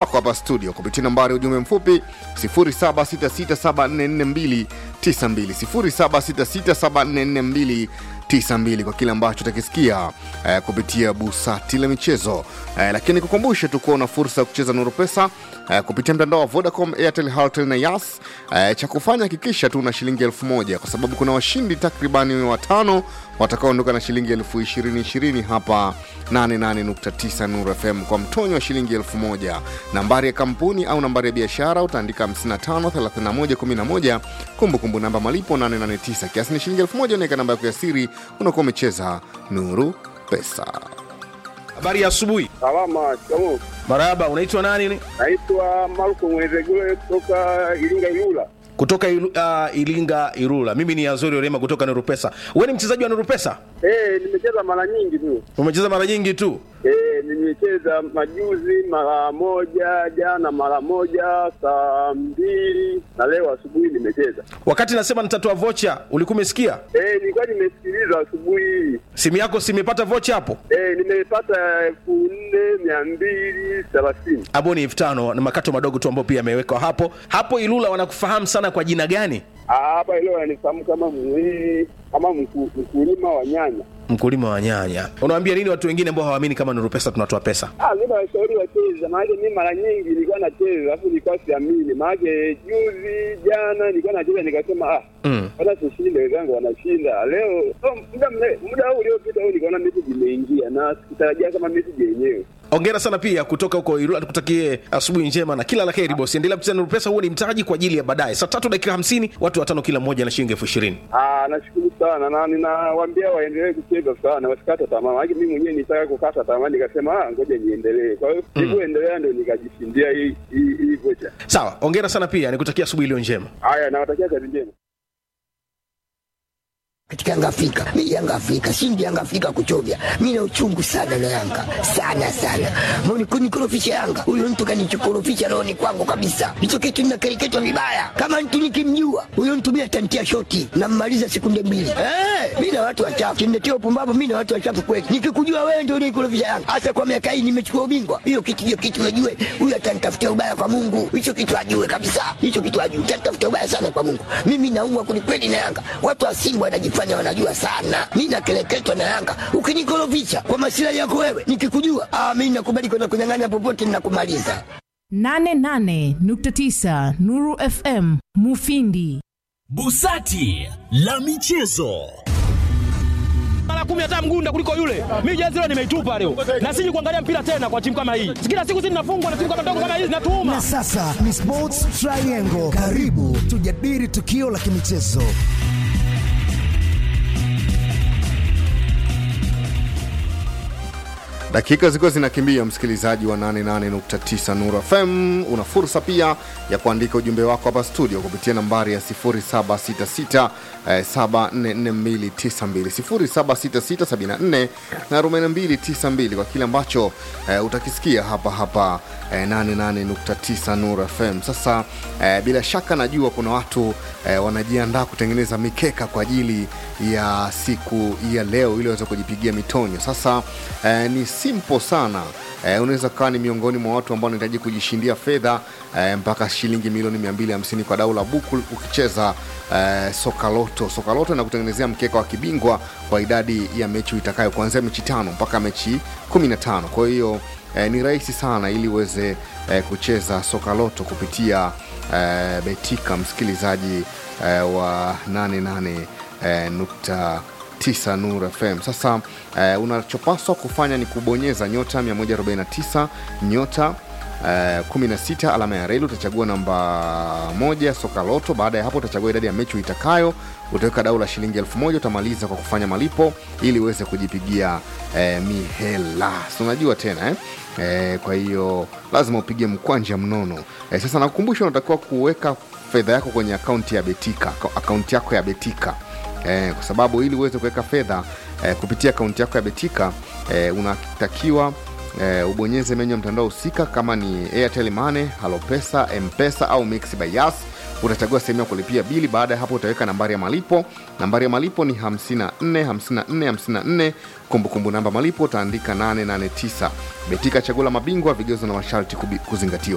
wako hapa studio kupitia nambari ya ujumbe mfupi 0766744292 0766744292 kwa kile ambacho utakisikia eh, kupitia busati la michezo eh, lakini kukumbushe tu kuwa una fursa ya kucheza nuru pesa eh, kupitia mtandao wa vodacom airtel Halotel na yas eh, cha kufanya hakikisha tu una shilingi elfu moja kwa sababu kuna washindi takribani watano watakaoondoka na shilingi elfu ishirini ishirini hapa 88.9 Nuru FM kwa mtonyo wa shilingi elfu moja. Nambari ya kampuni au nambari ya biashara utaandika 553111, kumbukumbu namba malipo 889, kiasi ni shilingi elfu moja. Unaweka namba yako ya siri, unakuwa umecheza Nuru Pesa. Habari ya asubuhi. Salama, shikamoo. Marahaba, unaitwa nani? Naitwa Marko Mwezegule kutoka Iringa Ilula. Kutoka Ilu, uh, Ilinga Irula. Mimi ni Azori Orema kutoka Nuru Pesa. Wewe ni mchezaji wa Nuru Pesa? Eh, nimecheza mara nyingi tu. Umecheza mara nyingi tu. Eh, nimecheza majuzi mara moja, jana mara moja, saa mbili na leo asubuhi nimecheza. Wakati nasema nitatoa vocha, ulikuwa umesikia? Eh, nilikuwa nimesikiliza asubuhi hii. Simu yako si imepata vocha hapo? Eh, nimepata elfu nne mia mbili thelathini. Hapo ni elfu tano na makato madogo tu ambayo pia yamewekwa hapo. Hapo Ilula wanakufahamu sana kwa jina gani? Ah, Hapa leo ananifahamu kama mwili kama mku- mkulima wa nyanya. Mkulima wa nyanya. Unawaambia nini watu wengine ambao hawaamini kama Nuru Pesa tunatoa pesa? Ah, mimi nawashauri wacheze, maanake mimi mara nyingi nilikuwa nacheza alafu nilikuwa siamini, maanake juzi jana nilikuwa nacheza nikasema ah, Mm. hata tushinde, wenzangu wanashinda leo. Oh, muda mre- muda huu uliopita huu nikaona message imeingia na sikutarajia kama message yenyewe. Ongera sana pia kutoka huko Irula, tukutakie asubuhi njema na kila la heri bosi. Endelea kucheza Nuru Pesa, huo ni mtaji kwa ajili ya baadaye. Saa tatu dakika hamsini, watu watano kila mmoja na shilingi elfu ishirini. Ah, nashukuru sana na ninawaambia waendelee kucheza sana, wasikate tamaa, maanake mimi mwenyewe nitaka kukata tamaa, nikasema ah, ngoja niendelee. Kwa hiyo nilivyoendelea ndio nikajishindia hii hii hii vocha. Sawa, ongera sana pia, nikutakia asubuhi iliyo njema. Haya, nawatakia kazi njema. katika Yanga Afrika. Mimi Yanga Afrika, shindi Yanga Afrika kuchovya. Mimi na uchungu sana na Yanga. Sana sana. Mbona kunikorofisha Yanga? Huyo mtu kanichokorofisha rohoni kwangu kabisa. Hicho kitu ninakereketwa vibaya. Kama mtu nikimjua, huyo mtu mimi atantia shoti na mmaliza sekunde mbili. Eh, mimi na watu wachafu. Kiniletea upumbavu mimi na watu wachafu kweli. Nikikujua wewe ndio unikorofisha Yanga. Hasa kwa miaka hii nimechukua ubingwa. Hiyo kitu hiyo kitu najue. Huyo atanitafutia ubaya kwa Mungu. Hicho kitu ajue kabisa. Hicho kitu ajue. Atanitafutia ubaya sana kwa Mungu. Mimi naumwa kwelikweli na Yanga. Watu wa Simba wanajifanya wanajua sana. Mimi nakeleketwa na Yanga. Ukinikorofisha kwa masilahi yako wewe, nikikujua, ah, mimi nakubali kwenda kunyang'anya popote ninakumaliza. 88.9 Nuru FM Mufindi. Busati la michezo. mara kumi hata mgunda kuliko yule. Mimi jezi leo nimeitupa leo, na siji kuangalia mpira tena kwa timu kama hii. Kila siku sisi tunafungwa na timu kama ndogo kama hizi, natuuma Na sasa ni Sports Triangle. Karibu tujadili tukio la kimichezo. dakika zikiwa zinakimbia msikilizaji wa 88.9 Nuru FM una fursa pia ya kuandika ujumbe wako hapa studio kupitia nambari ya 0766 eh, 744292 0766 74 na 4292 kwa kile ambacho eh, utakisikia hapa hapa eh, 88.9 Nuru FM. Sasa eh, bila shaka najua kuna watu eh, wanajiandaa kutengeneza mikeka kwa ajili ya siku ya leo ili waweze kujipigia mitonyo. Sasa eh, ni simple sana eh, unaweza kawa ni miongoni mwa watu ambao wanahitaji kujishindia fedha eh, mpaka shilingi milioni 250 kwa dau la buku ukicheza eh, sokaloto. Sokaloto na kutengenezea mkeka wa kibingwa kwa idadi ya mechi itakayo kuanzia mechi tano mpaka mechi 15. Kwa hiyo eh, ni rahisi sana ili uweze eh, kucheza sokaloto kupitia eh, betika msikilizaji eh, wa 88 eh, nukta 9 Nur FM. Sasa eh, unachopaswa kufanya ni kubonyeza nyota 149 nyota eh, 16 alama ya reli, utachagua namba moja soka loto. Baada ya hapo utachagua idadi ya mechi uitakayo, utaweka dau la shilingi elfu moja utamaliza kwa kufanya malipo ili uweze kujipigia eh, mihela. Si unajua tena eh? Eh, kwa hiyo lazima upige mkwanja mnono eh, sasa nakukumbusha unatakiwa kuweka fedha yako kwenye akaunti ya Betika, akaunti yako ya Betika eh, kwa sababu ili uweze kuweka fedha eh, kupitia akaunti yako ya Betika eh, unatakiwa eh, ubonyeze menyu ya mtandao husika kama ni Airtel Money, Halopesa, Mpesa au Mix by Yas. Utachagua sehemu ya kulipia bili. Baada ya hapo, utaweka nambari ya malipo. Nambari ya malipo ni 54 54 54. Kumbukumbu namba malipo utaandika 889. Betika, chaguo la mabingwa, vigezo na masharti kubi- kuzingatiwa.